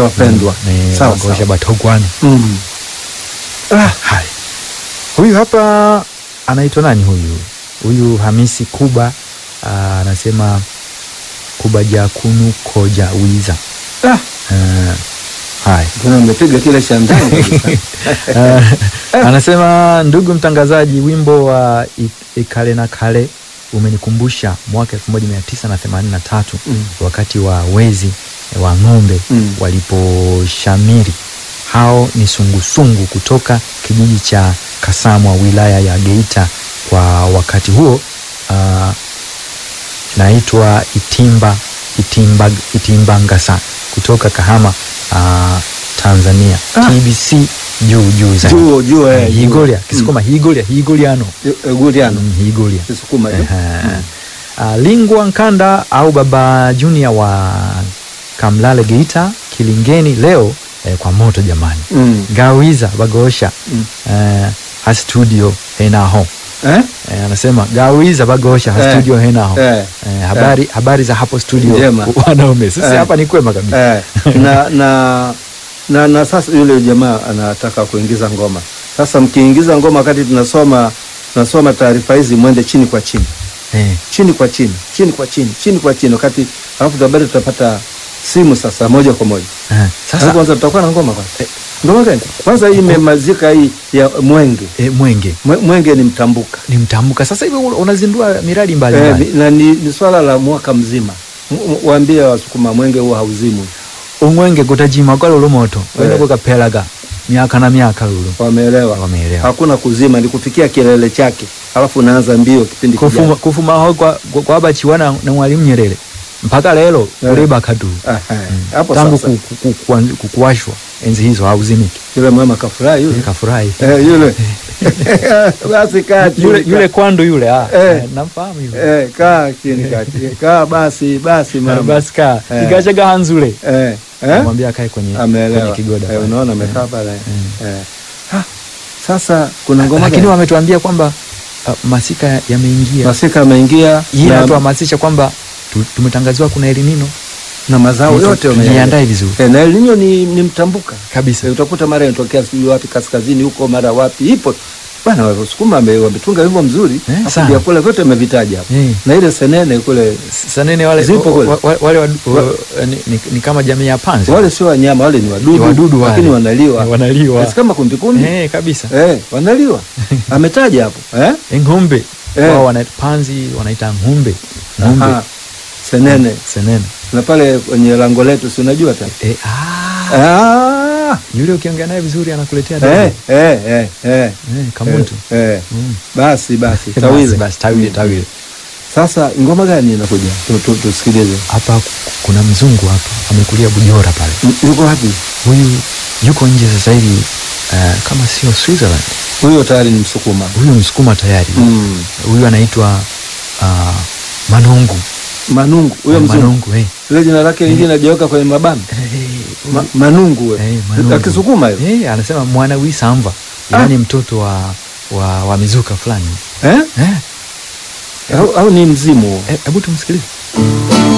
wapendwa. Ni Sawa, Bagosha sawa. Batogwana. Mm. Ah, Hai. Huyu hapa anaitwa nani huyu? Huyu Hamisi Kuba ah, anasema Kuba Jakunu Koja Wiza. ah, Uh, hai. kuna umepiga kile cha ndani kabisa. Eh, anasema ndugu mtangazaji, wimbo wa I- Ikale na Kale umenikumbusha mwaka 1983 Mm. wakati wa wezi wa ng'ombe Mm. waliposhamiri. Hao ni sungusungu kutoka kijiji cha Kasamwa wilaya ya Geita. Kwa wakati huo uh, naitwa Itimba Itimba Itimbangasa kutoka Kahama uh, Tanzania. Ah. TBC juu juu zaidi. Juu juu eh. juu. Higolia Kisukuma higolia higoliano Eh, Guliano. Mm, higolia Kisukuma tu. Ehe. Ah, Lingwa Nkanda au Baba Junior wa Kamlale Geita Kilingeni leo eh, kwa moto jamani. Mm. Gawiza Bagosha Mm. eh, ha studio henaho Eh? eh, anasema Gawiza Bagosha ha Eh. studio henaho Eh. eh, habari, habari za hapo studio Njema. wanaume sisi Eh. hapa ni kwema kabisa Eh, na, na, na, na sasa yule jamaa anataka kuingiza ngoma. Sasa mkiingiza ngoma wakati tunasoma tunasoma taarifa hizi, mwende chini kwa chini, eh. chini kwa chini, chini kwa chini, chini kwa chini, wakati alafu baadaye tutapata simu sasa moja kwa moja. Eh. Sasa Sasa kwanza tutakuwa na ngoma kwanza. Ngoma gani? Kwanza hii imemazika hii ya Mwenge. eh, Mwenge Mwe- Mwenge ni mtambuka. ni mtambuka sasa hivi unazindua miradi Eh, mbalimbali ni- na ni, ni swala la mwaka mzima. M- m- Waambie Wasukuma Mwenge huwa hauzimwi. umwenge kutajima kwa lulo moto Eh. wenda kukapelaga miaka na miaka lulo Wameelewa? wameelewa hakuna kuzima, ni kufikia kilele chake, alafu unaanza mbio kipindi kufuma, kijacho. kufuma ho kwa, kwa, kwa bachiwana na mwalimu Nyerere mpaka lelo Eh. kuleba kadu Aha, hapo tangu sasa ku, ku, ku, kuanzi- ku, kuwashwa enzi hizo hauzimiki yule mama kafurahi yule kafurahi eh, yule basi kaa chini yule, kaa. yule kwandu yule ah, Eh. eh, namfahamu yule eh, kaa chini kaa chini kaa basi basi Eh, mama basi kaa Eh. igachaga hanzule eh, eh? namwambia akae kwenye, kwenye ameelewa kigoda eh, pale. unaona amekaa pale eh. Ha, sasa kuna ngoma lakini gani? wametuambia kwamba uh, masika yameingia masika ameingia hii na, inatuhamasisha kwamba tu- tumetangaziwa kuna elinino na mazao yote wameyaandaa. tujiandae vizuri eh, na El Nino ni, ni mtambuka kabisa Eh, utakuta mara inatokea sijui wapi kaskazini huko mara wapi ipo bwana wasukuma wame- wametunga wimbo mzuri Eh, Alafu sana. vyakula vyote wamevitaja hapo Eh. na ile senene kule sanene wale, Zipo kule. wa- wa- wale wadu- wa- ni, ni, ni kama jamii ya panzi wale sio wanyama wale ni wadudu, Ni wadudu wale. lakini wanaliwa wanaliwa Si kama kumbikumbi eh, kabisa eh, wanaliwa ametaja hapo eh? Eh, ng'ombe Eh. wao wana panzi wanaita ng'ombe ng'ombe Aha. senene senene na pale kwenye lango letu si unajua tena eh, ah, ah. yule ukiongea naye vizuri anakuletea eh, dogo. eh, eh, eh. eh, kamuntu eh, eh. Mm. basi basi Basi, tawile basi tawile tawile sasa ngoma gani inakuja Tu- tu- tusikilize hapa ku- kuna mzungu hapa amekulia bujora pale M- yuko wapi huyu yuko nje sasa hivi uh, kama sio Switzerland huyo tayari ni msukuma huyu msukuma tayari mm. huyu anaitwa uh, manungu manungu huyo mzungu manungu eh. ile jina lake lingine nageuka kwenye mabano Eh, Ma, manungu we eh, manungu. akisukuma hiyo Eh, anasema mwana wisamva yaani mtoto wa, wa, wa mizuka fulani eh? eh, au, au ni mzimu huo eh, hebu tumsikilize